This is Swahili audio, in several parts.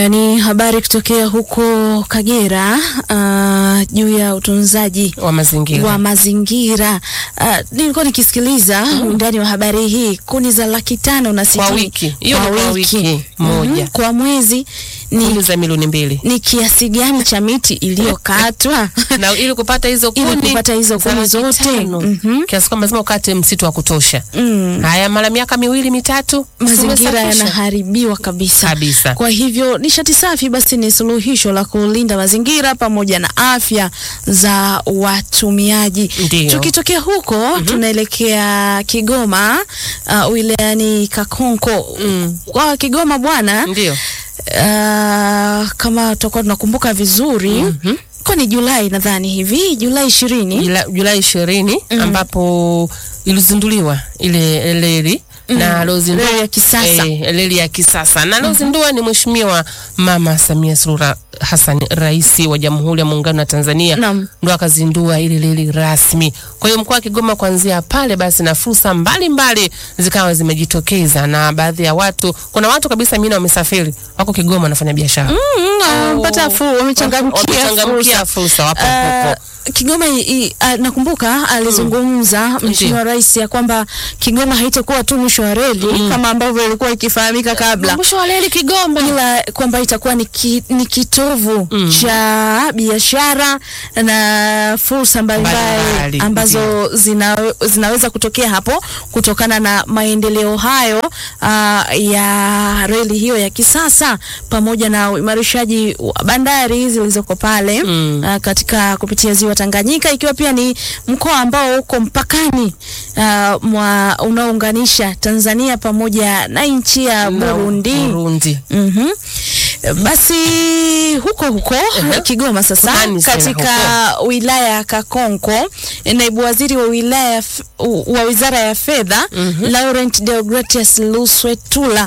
Ni habari kutokea huko Kagera uh, juu ya utunzaji wa mazingira. wa mazingira. Uh, nilikuwa nikisikiliza undani wa habari hii, kuni za laki tano na sitini Kwa wiki. Hiyo ni kwa wiki moja. Mhm. kwa mwezi ni, Kuni za milioni mbili ni kiasi gani cha miti iliyokatwa na ili kupata hizo Ili kuni kupata hizo za kuni laki zote. tano, Mhm. kiasi kwamba lazima ukate msitu wa kutosha. mm. Haya, mara miaka miwili mitatu, mazingira umesafisha. yanaharibiwa kabisa. kabisa. Kwa hivyo nishati safi basi ni suluhisho la kulinda mazingira pamoja na afya za watumiaji. Ndiyo. Tukitokea huko tunaelekea Kigoma uh, wilayani Kakonko. Mm. Kwa Kigoma bwana Ndio. uh, kama tutakuwa tunakumbuka vizuri Mhm. kwa ni Julai nadhani hivi Julai ishirini Jula- Julai ishirini ambapo ilizinduliwa ile reli na alozindua Reli ya kisasa. eh, reli ya kisasa na alozindua ni Mheshimiwa Mama Samia Suluhu Hassan, Rais wa Jamhuri ya Muungano wa Tanzania, Naam. ndo akazindua ile reli rasmi. Kwa hiyo mkoa wa Kigoma kuanzia pale basi na fursa mbalimbali zikawa zimejitokeza, na baadhi ya watu, kuna watu kabisa mimi wamesafiri wako Kigoma wanafanya biashara wamepata fursa, wamechangamkia wamechangamkia fursa. fursa, wapo Uh, huko. Kigoma i, i, uh, nakumbuka alizungumza Mheshimiwa Rais ya kwamba Kigoma haitakuwa tu mwisho wa reli kama ambavyo ilikuwa ikifahamika kabla, Mwisho wa reli Kigoma. ila kwamba itakuwa ni, ki, ni kitovu cha biashara na fursa mbalimbali Mbalimbali, ambazo zina, zinaweza kutokea hapo kutokana na maendeleo hayo uh, ya reli hiyo ya kisasa pamoja na uimarishaji wa bandari zilizoko pale Mm. uh, katika kupitia ziwa Tanganyika ikiwa pia ni mkoa ambao uko mpakani uh, mwa unaounganisha Tanzania pamoja na nchi ya Na Burundi. Burundi. Mhm. Basi huko huko Ehe. Kigoma sasa Fulani sana katika wilaya ya Kakonko naibu waziri wa wilaya ya f- wa wizara ya fedha Laurent Deogratius Luswetula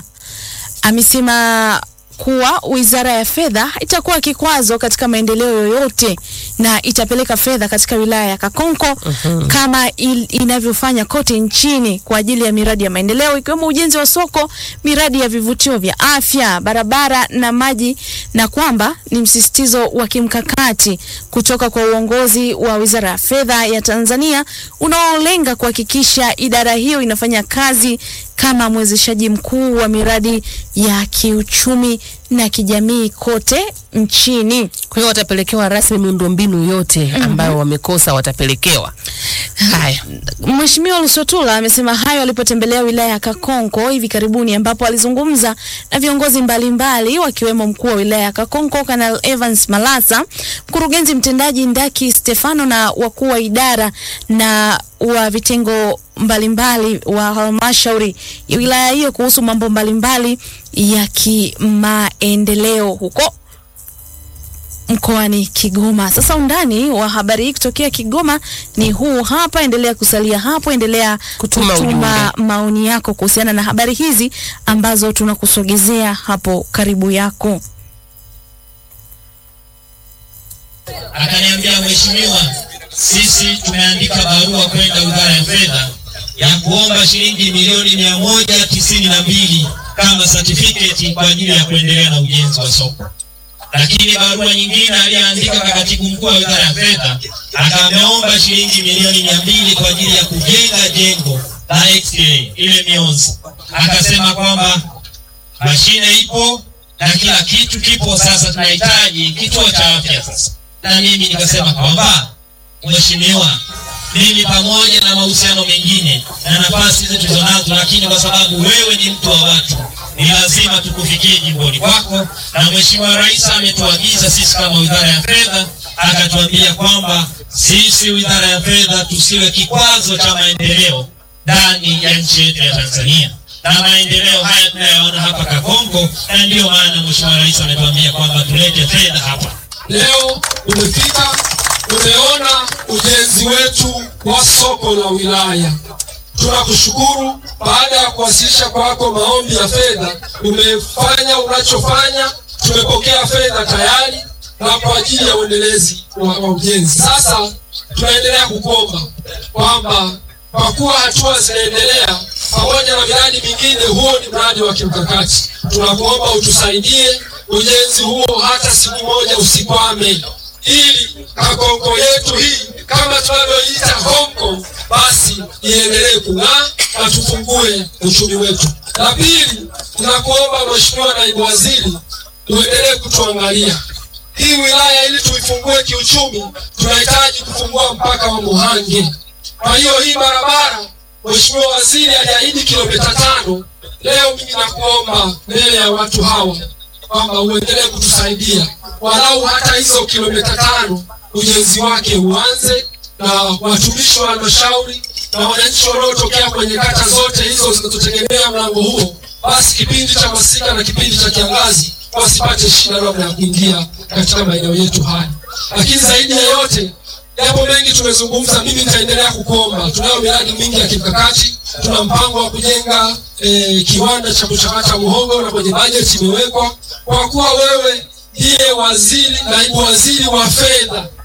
amesema kuwa wizara ya fedha itakuwa kikwazo katika maendeleo yoyote na itapeleka fedha katika wilaya ya Kakonko kama il, inavyofanya kote nchini kwa ajili ya miradi ya maendeleo ikiwemo ujenzi wa soko, miradi ya vivutio vya afya, barabara na maji, na kwamba ni msisitizo wa kimkakati kutoka kwa uongozi wa wizara ya fedha ya Tanzania unaolenga kuhakikisha idara hiyo inafanya kazi kama mwezeshaji mkuu wa miradi ya kiuchumi na kijamii kote nchini. Kwa hiyo watapelekewa rasmi miundombinu yote ambayo wamekosa watapelekewa. Haya. Mheshimiwa Luswetula amesema hayo alipotembelea wilaya ya Kakonko hivi karibuni, ambapo alizungumza na viongozi mbalimbali wakiwemo mkuu wa wilaya ya Kakonko Kanal Evans Malasa, mkurugenzi mtendaji Ndaki Stefano na wakuu wa idara na wa vitengo mbalimbali wa halmashauri ya wilaya hiyo kuhusu mambo mbalimbali ya kimaendeleo huko mkoani Kigoma. Sasa undani wa habari hii kutokea Kigoma ni huu hapa. Endelea kusalia hapo, endelea Kutuma kutuma maoni yako kuhusiana na habari hizi ambazo tunakusogezea hapo karibu yako. akaniambia mheshimiwa, sisi tumeandika barua kwenda wizara ya fedha ya kuomba shilingi milioni mia moja tisini na mbili kama certificate kwa ajili ya kuendelea na ujenzi wa soko. Lakini barua nyingine aliyeandika kwa katibu mkuu wa wizara ya fedha akameomba shilingi milioni mia mbili kwa ajili ya kujenga jengo la X-ray ile mionzi. Akasema kwamba mashine ipo na kila kitu kipo, sasa tunahitaji kituo cha afya sasa. Na mimi nikasema kwamba mheshimiwa, mimi pamoja na mahusiano mengine na nafasi hizi tulizonazo, lakini kwa sababu wewe ni mtu wa watu, ni lazima tukufikie jimboni kwako, na mheshimiwa rais ametuagiza sisi kama wizara ya fedha, akatuambia kwamba sisi wizara ya fedha tusiwe kikwazo cha maendeleo ndani ya nchi yetu ya Tanzania na maendeleo haya tunayoona hapa Kakonko, na ndiyo maana mheshimiwa rais ametuambia kwamba tulete fedha hapa. Leo umefika, umeona ujenzi wetu wa soko la wilaya. Tunakushukuru. Baada ya kuwasilisha kwako maombi ya fedha, umefanya unachofanya. Tumepokea fedha tayari na kwa ajili ya uendelezi wa, wa ujenzi. Sasa tunaendelea kukuomba kwamba kwa kuwa hatua zinaendelea pamoja na miradi mingine, huo ni mradi wa kimkakati. Tunakuomba utusaidie ujenzi huo hata siku moja usikwame, ili Kakonko yetu hii kama tunavyoita Hong Kong basi iendelee kung'aa na tufungue uchumi wetu. La pili, tunakuomba Mheshimiwa Naibu Waziri uendelee kutuangalia hii wilaya ili tuifungue kiuchumi, tunahitaji kufungua mpaka wa Muhange. Kwa hiyo hii barabara Mheshimiwa Waziri aliahidi kilomita tano. Leo mimi nakuomba mbele ya watu hawa kwamba uendelee kutusaidia walau hata hizo kilomita tano ujenzi wake uanze, na watumishi wa halmashauri na wananchi wanaotokea kwenye kata zote hizo zinazotegemea mlango huo, basi kipindi cha masika na kipindi cha kiangazi wasipate shida labda ya kuingia katika maeneo yetu haya. Lakini zaidi ya yote, yapo mengi tumezungumza, mimi nitaendelea kukuomba. Tunayo miradi mingi ya kimkakati, tuna mpango wa kujenga eh, kiwanda cha kuchakata muhogo na kwenye bajeti imewekwa. Kwa kuwa wewe ndiye waziri, naibu waziri wa fedha,